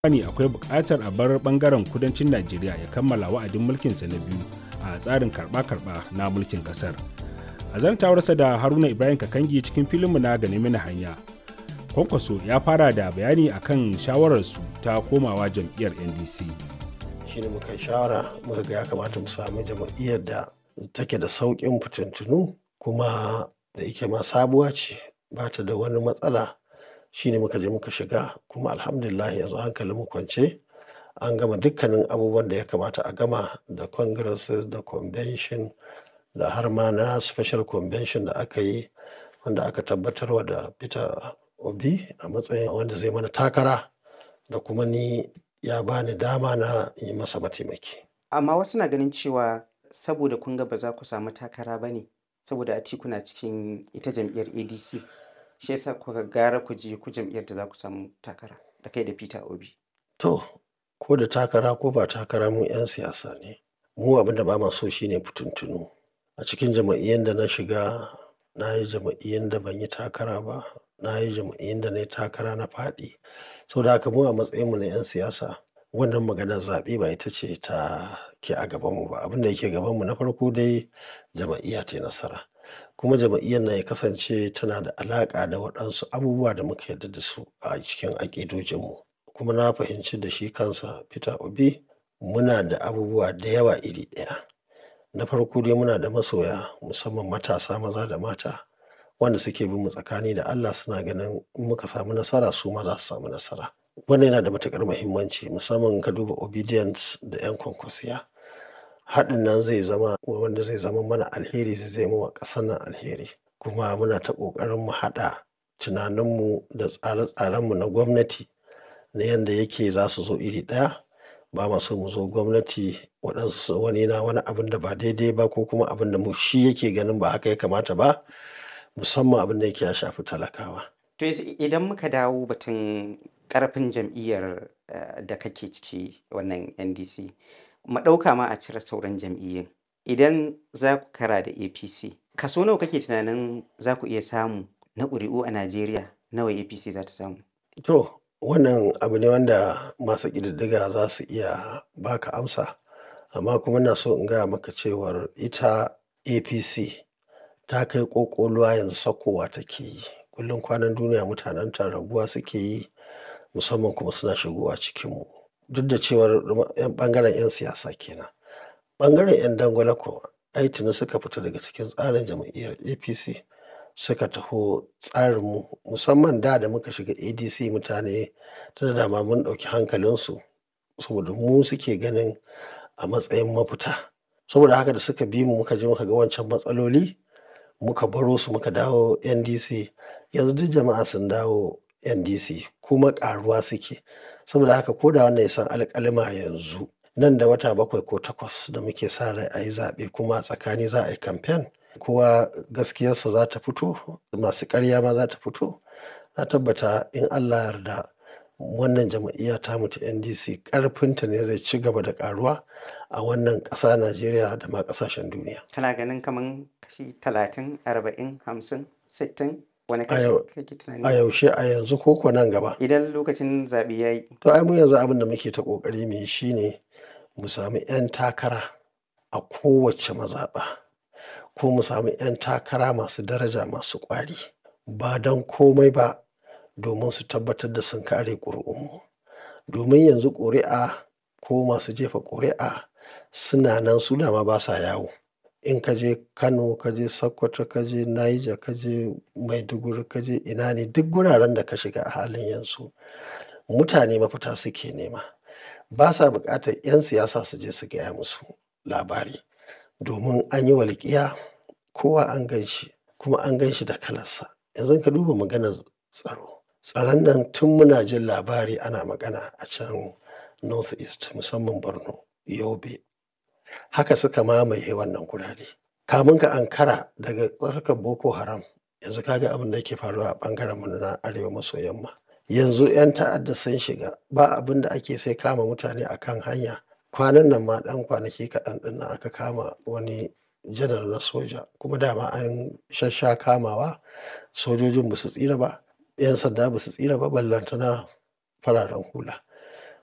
ne akwai buƙatar a bar ɓangaren kudancin Najeriya ya kammala wa'adin mulkinsa na biyu a tsarin karɓa-karɓa na mulkin ƙasar. A zantawarsa da Haruna Ibrahim Kakangi cikin filinmu na gane mini hanya. Kwankwaso ya fara da bayani akan shawararsu ta komawa jam'iyyar NDC. shine muka shawara muka ga ya kamata mu samu jam'iyyar da take da sauƙin fitintunu kuma da ike ma sabuwa ce ba ta da wani matsala shine muka je muka shiga kuma alhamdulillah yanzu hankalin mu kwance an gama dukkanin abubuwan da ya kamata a gama da congresses da convention da har ma na special convention da aka yi wanda aka tabbatarwa da peter obi a matsayin wanda zai mana takara da kuma ni ya bani dama na yi masa mataimaki. Amma wasu na ganin cewa saboda kun ga ba za ku samu takara ba ne saboda Atiku na cikin ita jam'iyyar ADC shi yasa kuka gara ku je ku jam'iyyar da za ku samu takara da kai da Peter Obi. To, ko da takara ko ba takara mu 'yan siyasa ne. Mu abin da ba ma so shine fituntunu. A cikin jam'iyyar da na shiga na yi jam'iyyar da ban yi takara ba, na yi jam'iyyar da na yi takara na faɗi. Saboda haka mu a matsayinmu na 'yan siyasa wannan maganar zaɓe ba ita ce ta ke a gabanmu ba. Abin da yake gabanmu na farko dai jam'iyya ta yi nasara. Kuma jam'iyyar nan ya kasance tana da alaƙa da waɗansu abubuwa da muka yarda da su a cikin aƙidojinmu. Kuma na fahimci da shi kansa Peter Obi muna da abubuwa da yawa iri ɗaya. Na farko dai muna da masoya musamman matasa maza da mata wanda suke bin mu tsakani da Allah suna ganin in muka samu nasara su ma za su samu nasara. Wannan yana da matuƙar muhimmanci musamman ka duba obedience da 'yan kwankwasiya. Haɗin nan zai zama wanda zai zama mana alheri zai zama wa ƙasar nan alheri. Kuma muna ta ƙoƙarin mu haɗa tunaninmu da tsare-tsarenmu na gwamnati na yanda yake za su zo iri ɗaya. Ba ma so mu zo gwamnati waɗansu wani na wani abin da ba daidai ba ko kuma abin da mu shi yake ganin ba haka ya kamata ba. musamman abin da yake ya shafi talakawa. To idan muka dawo batun ƙarfin jam'iyyar da kake ciki wannan NDC, mu ɗauka ma a cire sauran jam'iyyun. Idan za ku kara da APC, kaso nawa kake tunanin za ku iya samu na ƙuri'u a Najeriya nawa APC za ta samu? To, wannan abu ne wanda masu ƙididdiga za su iya baka amsa. Amma kuma ina so in gaya maka cewar ita APC ta kai ƙoƙoluwa yanzu saukowa take yi. Kullum kwanan duniya mutanen ta raguwa suke yi musamman kuma suna shigowa cikinmu. Duk da cewar ɓangaren 'yan siyasa kenan. Ɓangaren 'yan dangwale kuwa ai tuni suka fita daga cikin tsarin jam'iyyar APC suka taho tsarinmu musamman da da muka shiga ADC mutane tunda dama mun ɗauki hankalinsu saboda mu suke ganin a matsayin mafita. Saboda haka da suka bi mu muka je muka ga wancan matsaloli muka baro su muka dawo NDC yanzu duk jama'a sun dawo NDC kuma ƙaruwa suke. Saboda haka ko da wannan ya san alƙalima yanzu nan da wata bakwai ko takwas da muke sa rai a yi zaɓe kuma a tsakani za a yi kamfen kowa gaskiyarsa za ta fito masu ƙarya ma za ta fito. Na tabbata in Allah yarda wannan jam'iyya tamu ta NDC ƙarfinta ne zai ci gaba da ƙaruwa a wannan ƙasa Najeriya da ma ƙasashen duniya. Kana ganin kaman kashi talatin, arba'in, hamsin, sittin wani A kashi yau- kake A tunani? yaushe a yanzu ko ko nan gaba. Idan lokacin zaɓe ya yi. To ai mu yanzu abin da muke ta ƙoƙari mu yi shi ne mu sami 'yan takara a kowace mazaɓa ko mu sami 'yan takara masu daraja masu ƙwari ba don komai ba domin su tabbatar da sun kare ƙuri'unmu. Domin yanzu ƙuri'a ko masu jefa ƙuri'a suna nan su dama ba sa yawo. In ka je Kano, ka je Sokoto, ka je Niger, ka je Maiduguri, ka je ina ne duk guraren da ka shiga a halin yanzu mutane mafita suke nema. Ba sa buƙatar 'yan siyasa su je su gaya musu labari. Domin an yi walƙiya kowa an gan shi kuma an gan shi da kalarsa. Yanzu ka duba maganar tsaro. Tsaron nan tun muna jin labari ana magana a can North East musamman Borno, Yobe. Haka suka mamaye wannan gurare. Kamun ka ankara daga harkar Boko Haram yanzu ka ga abin da yake faruwa a ɓangarenmu na arewa maso yamma. Yanzu 'yan ta'adda sun shiga ba abin da ake sai kama mutane a kan hanya. Kwanan nan ma ɗan kwanaki kaɗan ɗin nan aka kama wani janar na soja kuma dama an shassha kamawa sojojin ba su tsira ba 'yan sanda ba su tsira ba ballantana fararen hula